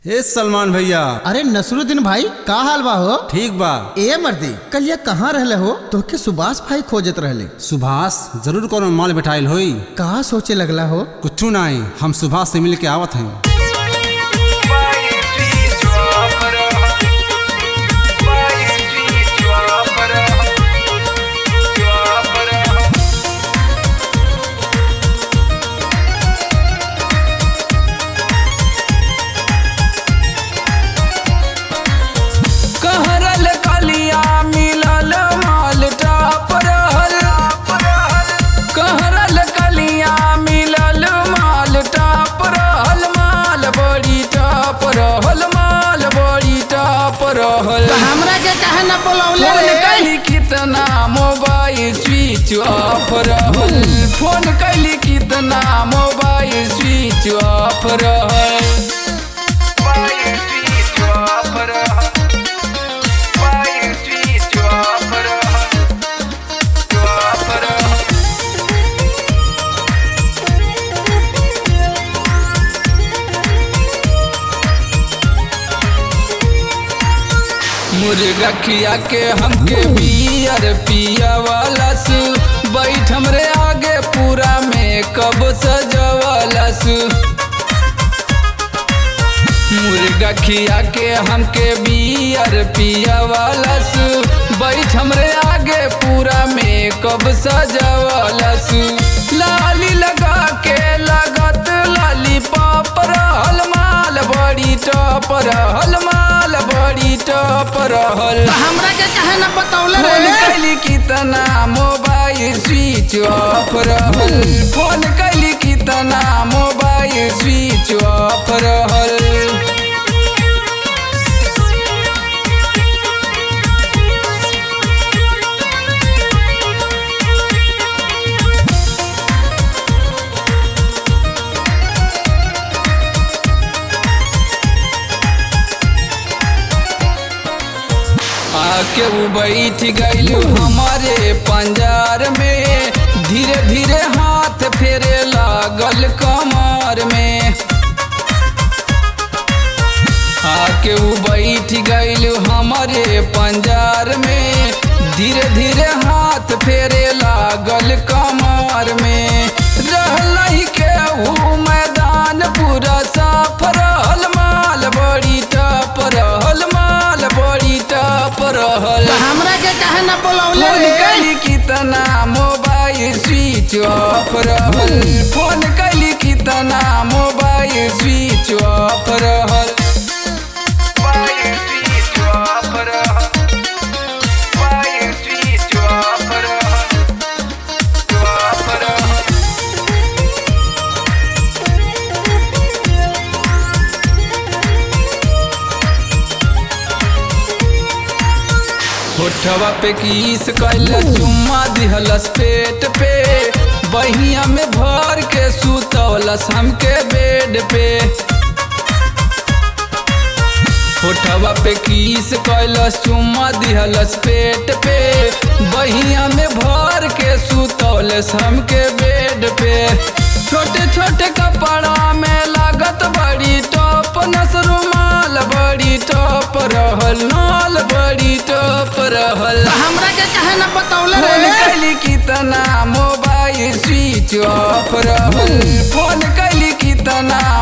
हे सलमान भैया अरे नसरुद्दीन भाई का हाल बा हो ठीक बा ए मर्दी कल ये कहाँ रहले हो तोहके सुभाष भाई खोजत रहले सुभाष जरूर कोनो माल बैठाइल होई का सोचे लगला हो कुछ नहीं हम सुभाष से मिल के आवत हैं कहरल कलिया मिलल माल टाप रहल कहरल कलिया मिलल माल टाप रहल माल बड़ी टाप रहल माल बड़ी टाप रहल हमरा के कहे न बोलौले फोन रे कैली कितना मोबाइल स्विच ऑफ रहल फोन कैली कितना मोबाइल स्विच ऑफ रहल मुर्गा खिया के हमके बियर पिया वाला सु बैठ हमरे आगे पूरा में कब सजवाला सु मुर्गा खिया के हमके बियर पिया वाला सु बैठ हमरे आगे पूरा में कब सजवाला सु लाली लगा के लगत लाली पाप रहल माल बड़ी टप रहल माल बड़ी टप रहल हमरा के कहे न बतौले फोन रे कैली कितना मोबाइल स्विच ऑफ रहल फोन कैली कितना मोबाइल स्विच ऑफ रहल आके वो बैठ गइल हमारे पंजार में धीरे धीरे हाथ फेरे लागल कमर में आके वो बैठ गइल हमारे पंजार में धीरे धीरे हाथ फेरे लागल कमर में रहल के ऊ मैदान पूरा साफ रहल माल बड़ी टप रहल माल बड़ी टप रहल हमरा के कहे न बोलौले फोन रे कैली कितना मोबाइल स्विच ऑफ रहल फोन कैली कितना मोबाइल स्विच ऑफ रहल होठवा पे किस कैल चुम्मा दिहलस पेट पे बहिया में भर के सुतौलस हमके बेड पे होठवा पे किस कैलस चुम्मा दिहलस पेट पे बहिया में भर के सुतौलस हमके बेड पे छोटे छोटे कपड़ा में लागत बड़ी टॉप नसरू माल बड़ी टॉप रहल नाल बड़ी टॉप रहल हमरा के कहे न बतौले फोन रे कैली कितना मोबाइल स्विच ऑफ रहल फोन कैली कितना